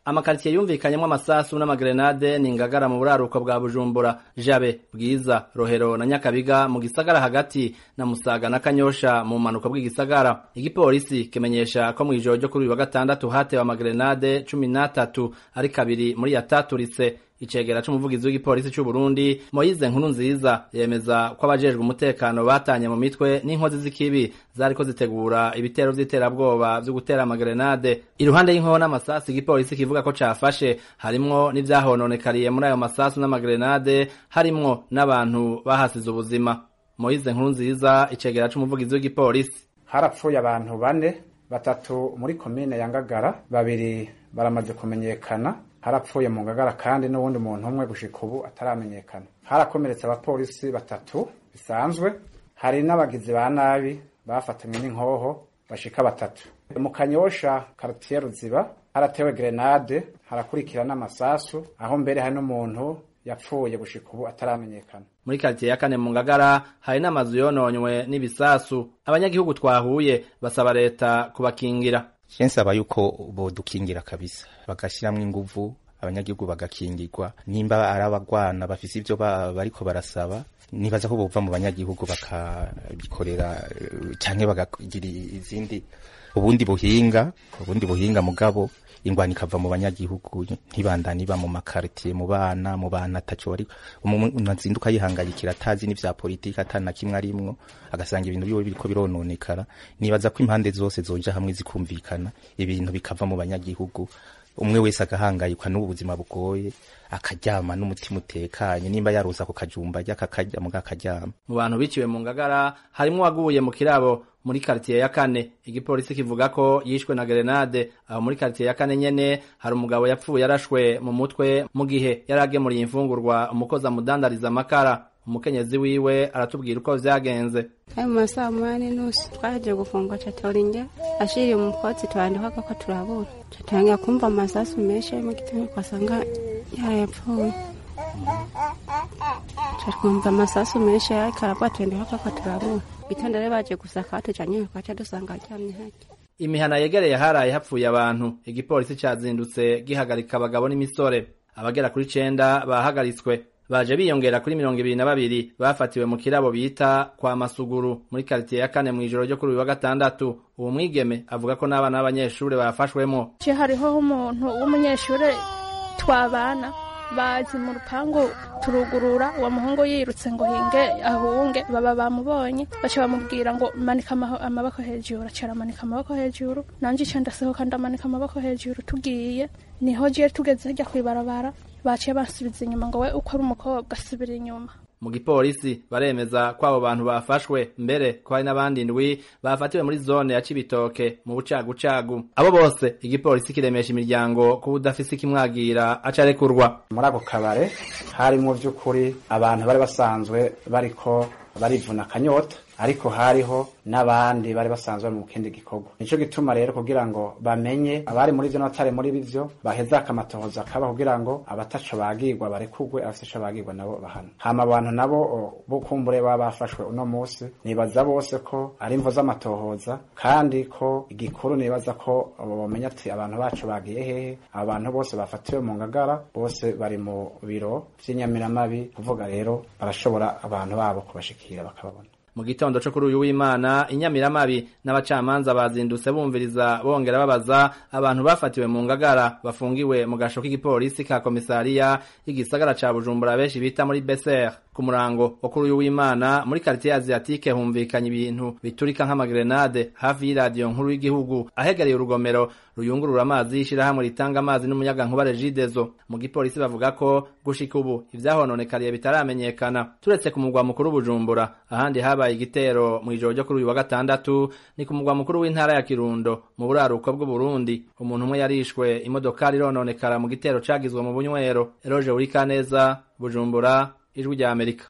amakaritsiye yumvikanyemo amasasu n'amagrenade ni ngagara mu buraruko bwa bujumbura jabe bwiza rohero na nyakabiga mu gisagara hagati na musaga na kanyosha mu mpanuka bw'igisagara igipolisi kimenyesha ko mu ijoro ryo kuri uyu wa gatandatu hatewe amagrenade cumi n'atatu ari kabiri muri yataturitse icegera c'umuvugizi w'igipolisi c'u Burundi Moyize nkuru nziza yemeza ko abajejwe umutekano batanye mu mitwe n'inkozi z'ikibi zariko zitegura ibitero vy'iterabwoba vyo gutera amagrenade iruhande y'inkoho n'amasasu igipolisi kivuga ko cafashe harimwo n'ivyahononekariye muri ayo masasu n'amagrenade harimwo n'abantu bahasize ubuzima Moyize nkuru nziza icegera c'umuvugizi w'igipolisi harapfuye abantu bane batatu muri komine ya Ngagara babiri baramaze kumenyekana harapfuye mu ngagara kandi n'uwundi muntu umwe gushika ubu ataramenyekana harakomeretse abapolisi batatu bisanzwe hari n'abagizi ba nabi bafatanywe n'inkoho bashika batatu mu kanyosha kartiye ruziba haratewe grenade harakurikira n'amasasu aho mbere hari n'umuntu yapfuye gushika ubu ataramenyekana muri karitiye ya kane mu ngagara hari n'amazu yononywe n'ibisasu abanyagihugu twahuye basaba leta kubakingira nsaba yuko bodukingira kabisa bagashiramwo inguvu abanyagihugu bagakingirwa nimba ari abagwana bafise ivyo bariko barasaba nibaza ko bova mu banyagihugu bakabikorera canke bakagira izindi ubundi buhinga ubundi buhinga mugabo ingwani ikava mu banyagihugu ntibandani iba mu makaritiye mu bana mu bana ataco bari umuntu azinduka yihangayikira atazi n'ivya politiki atana kimwe arimwo agasanga ibintu biwe biriko birononekara nibaza ko impande zose zoja hamwe zikumvikana ibintu bikava mu banyagihugu umwe wese agahangayikwa n'ubu buzima bugoye akaryama n'umutima utekanye nimba yarosa ku kajumba ajya akakarya muga akaryama mu bantu biciwe mu ngagara harimwo waguye mu kirabo muri karitiye ya kane igipolisi kivuga ko yishwe na grenade aho muri karitiye ya kane nyene hari umugabo yapfuye yarashwe mu mutwe mu gihe yari agemuriye imfungurwa umukozi amudandariza amakara umukenyezi wiwe aratubwira uko vyagenze ayo mu masaha munani nusu twaje gufungwa catorinja ashiriye umukotsi twandikako ko turabura catangira kumva amasasu menshi mu gitondo twasanga yarayapfuye twumva amasasu menshi ariko arabwa twandikako ko turabura gitondo rero baje gusaka batujanye twaca dusanga aryamye harya imihana yegereye haraye hapfuye abantu igipolisi cazindutse gihagarika abagabo n'imisore abagera kuri cenda bahagaritswe baje biyongera kuri mirongo ibiri na babiri bafatiwe mu kirabo bita kwa masuguru muri karitiye ya kane mu ijoro ryo kuri uyu wa gatandatu uwo mwigeme avuga ko n'abana b'abanyeshuri bafashwemo je hariho umuntu w'umunyeshuri twabana bazi mu rupangu turugurura uwo muhungu yirutse ngo hinge ahunge baba bamubonye baca bamubwira ngo manika amaboko hejuru aca aramanika amaboko hejuru nanje ica ndasohoka ndamanika amaboko hejuru tugiye niho je tugeze hirya kw'ibarabara baciye basubiza inyuma ngo we uko ari umukobwa asubira inyuma mu gipolisi baremeza ko abo bantu bafashwe mbere ko hari n'abandi ndwi bafatiwe muri zone ya Cibitoke mu bucagucagu abo bose igipolisi kiremesha imiryango kuba udafise ikimwagira aca arekurwa muri ako kabare harimwo vy'ukuri abantu bari basanzwe bariko barivuna akanyota ariko hariho n'abandi bari basanzwe bari mu kindi gikorwa nico gituma rero kugira ngo bamenye abari muri vyo n'abatari muri bivyo baheza akamatohoza kaba kugira ngo abataco bagirwa barekugwe abafise ico bagirwa nabo bahana hama abantu nabo bo kumbure baba bafashwe uno musi nibaza bose ko ari imvo z'amatohoza kandi ko igikuru nibaza ko bamenya ati abantu bacu bagiye hehe abantu bose bafatiwe mu ngagara bose bari mu biro vy'inyamiramabi kuvuga rero barashobora abantu babo kubashikira bakababona mu gitondo co kuri uyu w'imana inyamiramabi n'abacamanza bazindutse bumviriza bongera babaza abantu bafatiwe mu ngagara bafungiwe mu gasho k'igipolisi ka komisariya y'igisagara ca bujumbura benshi bita muri beser ku murango wo kuri uyu w'imana muri karitiye asiatike humvikanye ibintu biturika nk'amagrenade hafi y'iradiyo nkuru y'igihugu ahegereye urugomero ruyungurura amazi y'ishirahamwe ritanga amazi n'umuyagankuba regidezo mu gipolisi bavuga ko gushika ubu ivyahononekariye bitaramenyekana turetse ku mugwa mukuru bujumbura ahandi habaye igitero mu ijoro ryo kuri uyu wa gatandatu ni ku mugwa mukuru w'intara ya kirundo mu buraruko bw'uburundi umuntu umwe yarishwe imodokari irononekara mu gitero cagizwe mu bunywero eroje urikaneza bujumbura ijwi rya amerika